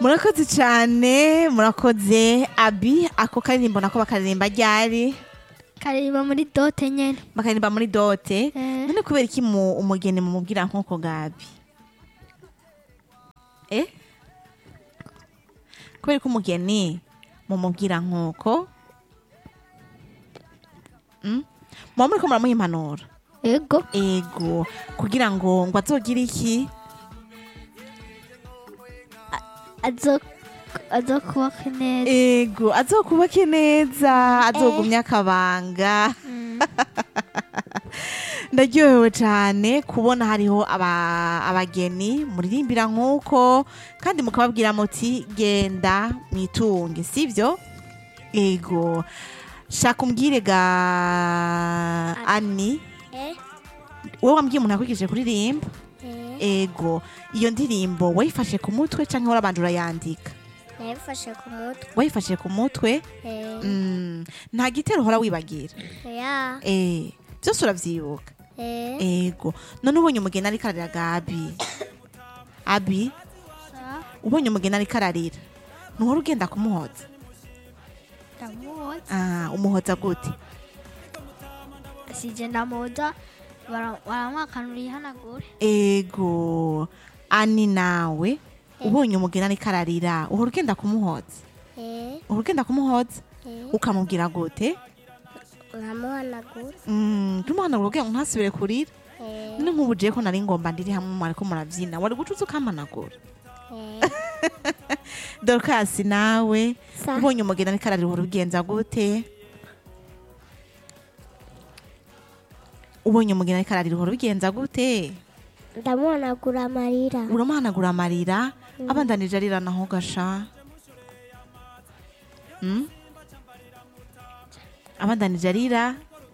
murakoze cyane murakoze abi ako karirimbo nako bakaririmba ryari karirimba muri dote nyene bakaririmba muri dote Eh. none kubera iki mu umugeni mumubwira nk'uko gabi eh kubera ko umugeni mumubwira nk'uko Mm? muba muriko muramuha impanuro ego ego kugira ngo ngo azogire iki azo azokubaka neza ego azokubake neza azogumya akabanga ndaryohewe cyane kubona hariho aba- abageni muririmbira nk'uko kandi mukababwira muti genda mwitunge sibyo ego shaka umbwire ga ani wowe wambwiye umuntu yakwigishije kuririmba ego iyo ndirimbo wayifashe ku mutwe cyangwa warabanje urayandika nayifashe ku mutwe wayifashe ku mutwe Eh, Mm, nta gitero uhora wibagira ya Eh, byose uravyibuka eh, ego none ubonye umugeni ariko ararira gabi abi ubonye umugeni ariko ararira ntuhora ugenda kumuhoza ndamuhoza ah, umuhoza gute sije ndamuhoza bara- baramwakanura ihanagure ego ani nawe ubonye umugeni ariko ararira uhora ugenda kumuhoza eh, uhora ugenda kumuhoza eh, ukamubwira gute nkamuhanagura Mm, tumuhanagura kugira ngo ntasubire kurira eh, none nk'ubu jewe ko nari ngomba ndiri hamwe mwariko muravyina wari guca uza ukamanagura eh, dorukasi nawe sa ubonye umugeni ariko ararira uhora ubigenza gute ubonye umugeni ariko ararira uhora ubigenza gute ndamuhanagura amarira uramuhanagura amarira abandanije arira naho gasha Mm? abandanije arira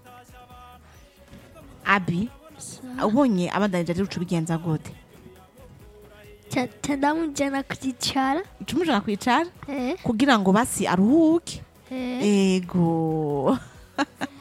abi ubonye abandanije arira uca ubigenza gute Ca- ca ndamujana kuzicara uca umujana kwicara eh, kugira ngo basi aruhuke eh. ego